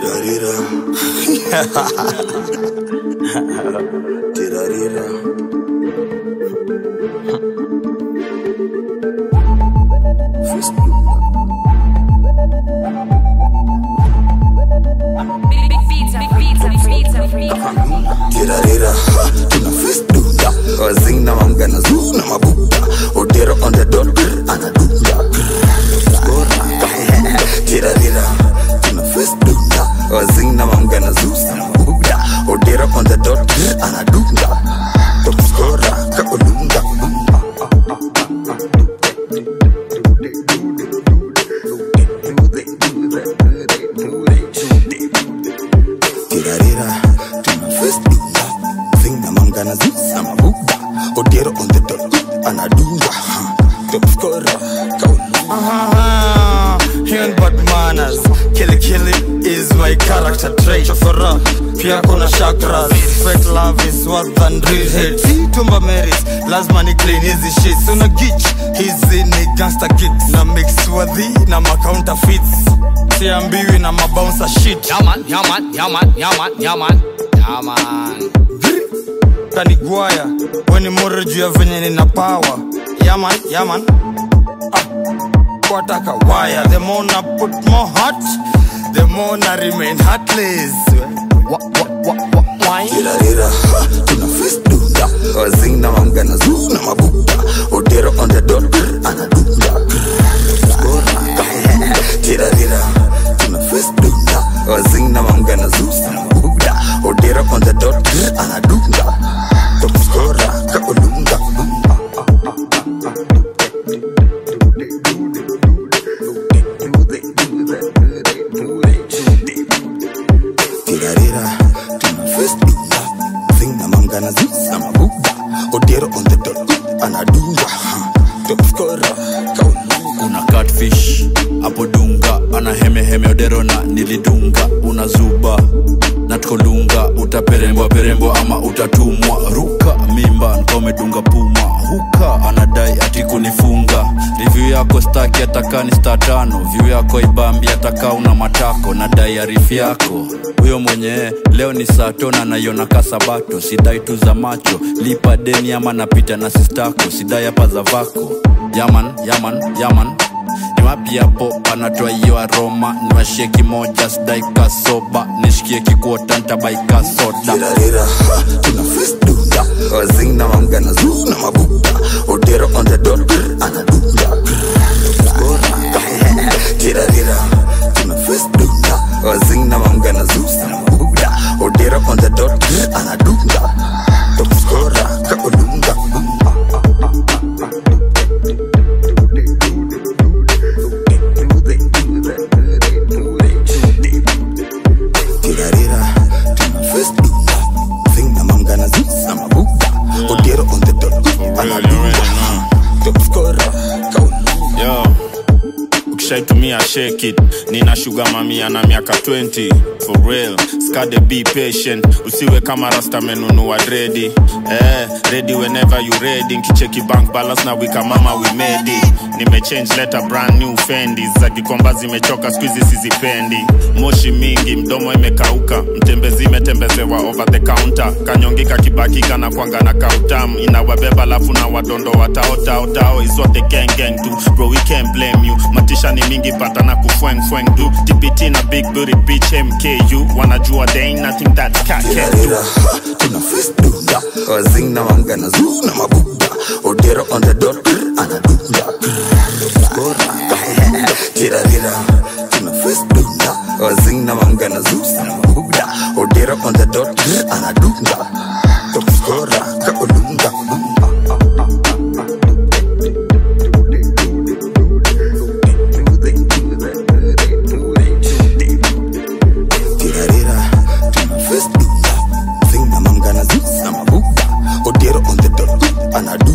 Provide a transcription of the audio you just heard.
Tirarira. Tirarira. Tirarira. Tuna fistula. Wazina mamgana zuna mabuta. Odero on the dot. Anadunda. Skora. Tirarira. Tuna fistula. Wazina mamgana zusa mabuta. Odero on the dot. Anadunda. Top skora. Kaolunga. Tirarira. Tuna fistula. Zina mamgana zusa mabuta. Odero on the dot. Anadunda. Top skora. Kaolunga. Ah, Human bad manners Killy killy is my character trait Chofora, pia kuna chakras Fake love is worse than real hate Tumba Marys, lazima ni clean hizi shits Una gitch, hizi ni gangster kicks Na mix wadhi na ma counterfeits Siambiwi na mabouncer shit Yaman, yaman, yaman, yaman, yaman, yaman. kanigwaya weni mure juu ya venye nina power yaman yaman ah, wataka waya the more na put more heart the more na remain heartless Wa, wa, wa, wa, wine. Tirarira, ha, tuna fistula wazina mamgana zuna mabuta odero on the dot anadunda Skora. tirarira tuna fistula wazina mamgana zusa mabuta odero on the dot anadunda top skora kaolunga tirarira tuna fistula zina mamgana zusa mabuta odero on the dot anadunda top skora kaolunga una catfish hapo dunga ana hemeheme oderona nilidunga una zuba na tukolunga utaperembwa perembwa ama utatumwa ruka mimba nkomedunga puma huka anadai ati kunifunga revyu yako staki atakani sta tano vyu yako ibambi ataka una matako na dai arifu yako huyo mwenye leo ni sato na naiona kasabato sidai tu za macho lipa deni ama napita na sistako sidai hapa za vako yaman yaman yaman ni wapi hapo panatoa hiyo aroma niwashie kimoja sidai kasoba nishikie kikuota ntabaika soda tirarira ha, tuna fistula wazina mamgana zuna mabuta odero on the dot anadunda Skora. tirarira tuna fistula wazina mamgana zusa mabuta odero on the dot anadunda top skora kaolunga tirarira tuna fistula zina mamgana zusa mabuta odero on the dot anadunda top skora kaolunga yo ukishaitumia shake it nina shuga mamia na miaka 20 for real skade be patient usiwe kama rasta menunua dredi eh, ready whenever you ready nkicheki bank balance na wika mama we made it nimechange letter brand new fendi za kikomba zimechoka skuizi sizipendi moshi mingi mdomo imekauka mtembezi imetembezewa over the counter kanyongika kibakika na kwanga na kautam inawabeba lafu na wadondo wataotaotao is what the gang gang do bro we can't blame you matisha ni mingi pata na kufweng fweng do tpt na big booty bitch mku wanajua there ain't nothing that cat can do tirarira ha, tuna fistula wazina mamgana zuna mabuta odero on the dot anadunda Skora. tirarira tuna fistula wazina mamgana zusa mabuta odero on the dot anadunda top skora kaolunga tirarira tuna fistula zina mamgana zusa mabuta odero on the dot anadunda